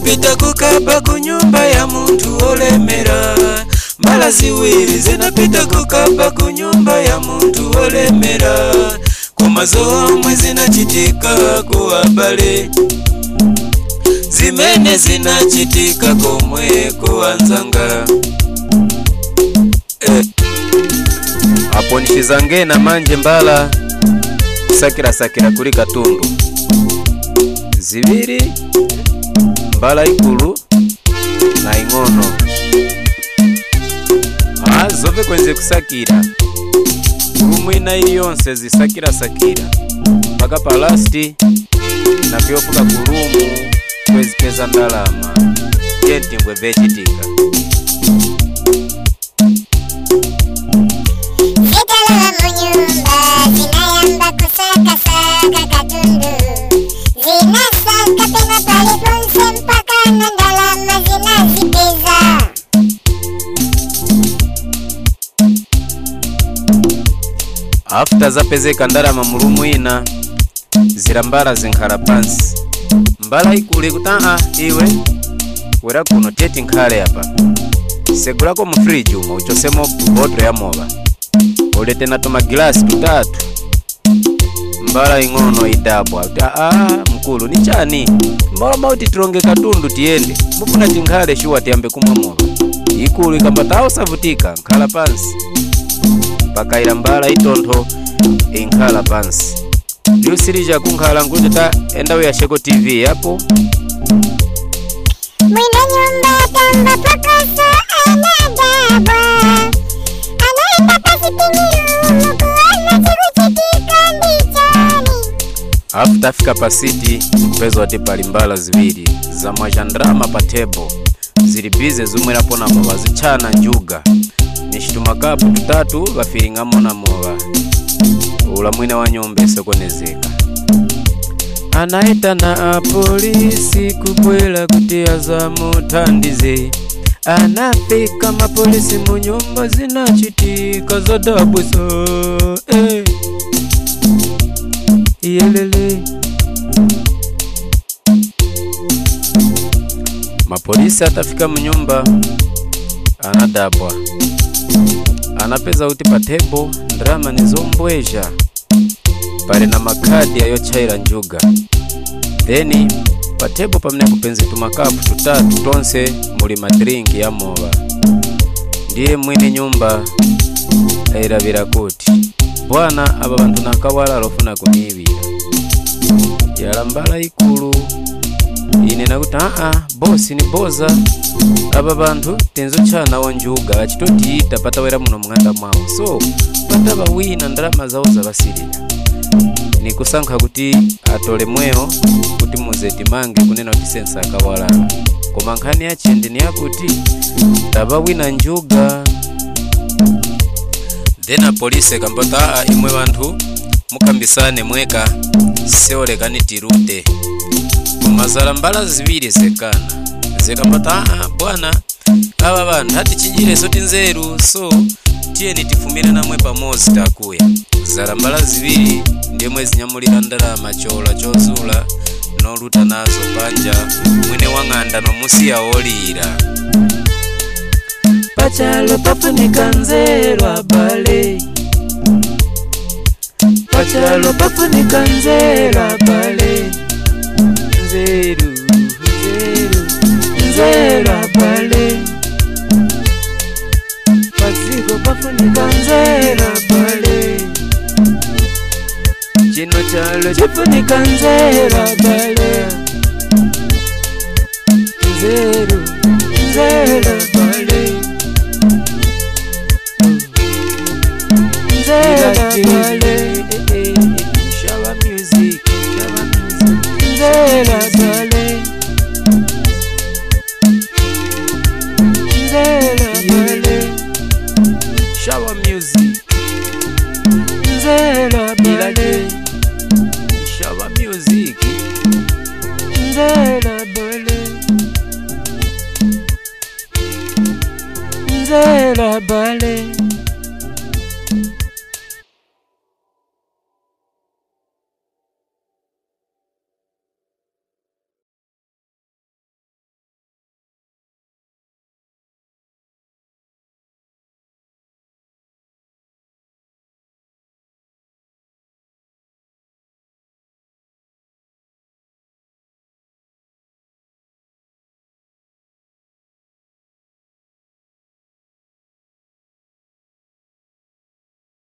zinapita kukaba kunyumba ya muntu olemera mbala ziwiri zinapita kukaba kunyumba ya muntu olemera kumazo omwe zinachitika kuwabale zimene zinachitika komwe kuwanzanga eh. apo nishizange na manje mbala kusakirasakira kuli katundu zibiri mbala ikulu na ing'ono ah, zove kwenze kusakira kulumwina ili yonse zisakirasakira mpaka palasti na vyofuka kulumu kwezipeza ndalama yentingwe vecitika Zitalala munyumba zinayamba kusakasaka katundu zinasaka pena paliponse mpaka na ndalama zinazipeza afuta zapezeka ndalama mulumwina zilambala zinkhala pansi mbala ikule kuti aa iwe wera kuno teti nkhale apa segulako mu friji umo uchosemo boto ya mowa ulete na tumagilasi tutatu mbala ing'ono idabwa kuti aa mkulu ni chani mbaloma kuti tilonge katundu tiyende mufuna tinkhale shuwa tiyambe kumwa mowa ikulu ikambata osavutika nkhala pansi mpaka ila mbala itontho inkhala pansi liusilija kunkhala nkuti ta enda uyasheko tv yapo mwina nyumba tamba pakasa anadabwa anaenda pasitimirumu kuona chikuchitika ndichani afu tafika pasiti kupeza wati pali mbala ziwiri za mwajandrama pa tebo zili bize zimwerapo na mowa zitchana njuga ni citumakapu tutatu vafiring'amo na mowa ula mwine wa nyumba isokonezeka anaitana apolisi kubwela kuti azamuthandize anafika mapolisi mu nyumba zinachitika zodabwisa eh. iyelele mapolisi atafika mu nyumba anadabwa anapeza kuti pa tebo ndrama nizombweja pali na makhadi ayotchaira njuga then pa tebo pamene kupenzi tumakapu tutatu tonse muli madrinki ya mowa ndiye mwini nyumba ayilabira kuti bwana aba bantu nakawala lofuna kuniibira yalambala ikulu ine nakuti aa bosi ni boza aba bantu tinzotchanawo njuga achitotiyita patawera muno mng'anda mwawo so pataba wina ndalama zawo zabasilira nikusankha kuti atole mweyo kuti muze timange kunena kuti sensa akawalala koma nkhani yachindi ni yakuti taba wina njuga then apolisi kambota aa imwe banthu mukambisane mweka seolekani tirute koma zala mbala ziwiri zekana zekambota aa bwana aba banthu atichijireso tinzeru so tiyeni tifumire namwe pamodzi takuya zala mbala ziwiri ndimwe zinyamulira ndalama chola chozula noluta nazo panja mwine wang'anda nomusiya olira pachalo pafunika nzeru abale pachalo pafunika nzeru abale nzeru nzeru nzeru abale paziko pafunika nzeru abale chino chalo chifunika nzeru abale nzeru nzeru abale nzeru abale Shower music, shower music, nzeru abale nzeru abale shower music nzeru abale shower music nzeru abale nzeru abale